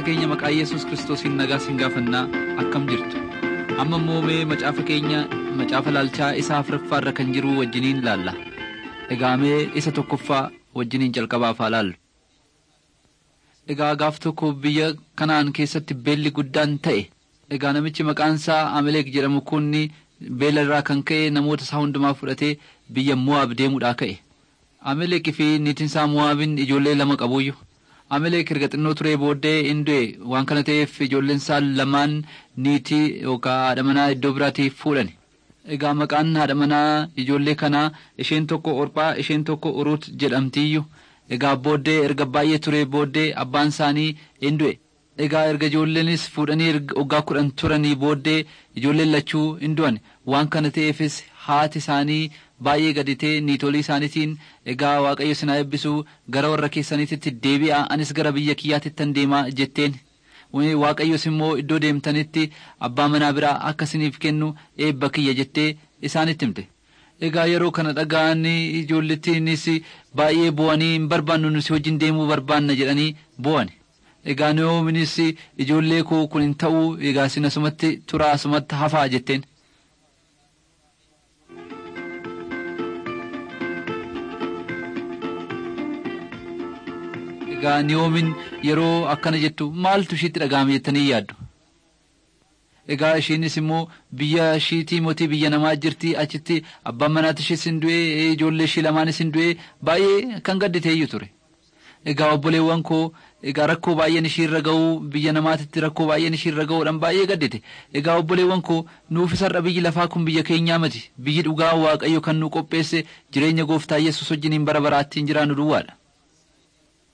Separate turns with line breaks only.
keenya maqaa yesus kiristoosiin nagaa sin gaafannaa akkam jirtu amma immoo mee macaafa keenya macaafa laalchaa isa afuraffaa irra kan jiru wajjiniin laalla egaa mee isa tokkoffaa wajjiniin jalqabaaf haa laallu egaa gaaf tokko biyya kanaan keessatti beelli guddaan ta'e egaa namichi maqaan isaa amaleek jedhamu kun beela irraa kan ka'e namoota isaa hundumaa fudhatee biyya mo'aab deemuudhaa ka'e amaleekii fi niitiin isaa mo'aabin ijoollee lama qabuyyu amaleek erga xinnoo turee booddee in du'e waan kana ta'eef ijoolleen isaa lamaan niitii yookaan haadha manaa iddoo biraatii fuudhan egaa maqaan haadha manaa ijoollee kanaa isheen tokko orphaa isheen tokko uruut jedhamtiiyyu egaa booddee erga baay'ee turee booddee abbaan isaanii in du'e egaa erga ijoolleenis fuudhanii waggaa kudhan turanii booddee ijoolleen lachuu in du'an waan kana ta'eefis haati isaanii baay'ee gaditee niitolii isaaniitiin egaa waaqayyo sinaa eebbisuu gara warra keessaniitti deebi'aa anis gara biyya kiyyaatittan deemaa jetteen waaqayyos immoo iddoo deemtanitti abbaa manaa biraa akka isiniif kennu eebba kiyya jettee isaanitti himte egaa yeroo kana dhaga'an ijoollettiinis baay'ee bu'anii hin barbaannu nusi wajjin deemuu barbaanna jedhanii bu'an egaa noominis ijoollee koo kun hin ta'uu egaa sin asumatti turaa asumatti hafaa jetteen egaa niyoomin yeroo akkana jettu maaltu ishiitti dhaga'ame jettanii yaaddu egaa ishiinis immoo biyya ishiitii mootii biyya namaa jirti achitti abbaan manaati ishis hin du'ee ijoollee ishii lamaanis hin du'ee baay'ee kan gadditeeyyu ture egaa obboleewwan koo egaa rakkoo baay'een ishiirra ga'uu biyya namaatitti rakkoo baay'een ishiirra ga'uudhaan baay'ee gaddite egaa obboleewwan koo nuufis har'a biyyi lafaa kun biyya keenyaa miti biyyi dhugaa waaqayyo kan nu qopheesse jireenya gooftaa yesus wajjiniin bara baraattiin jiraannu duwwaadha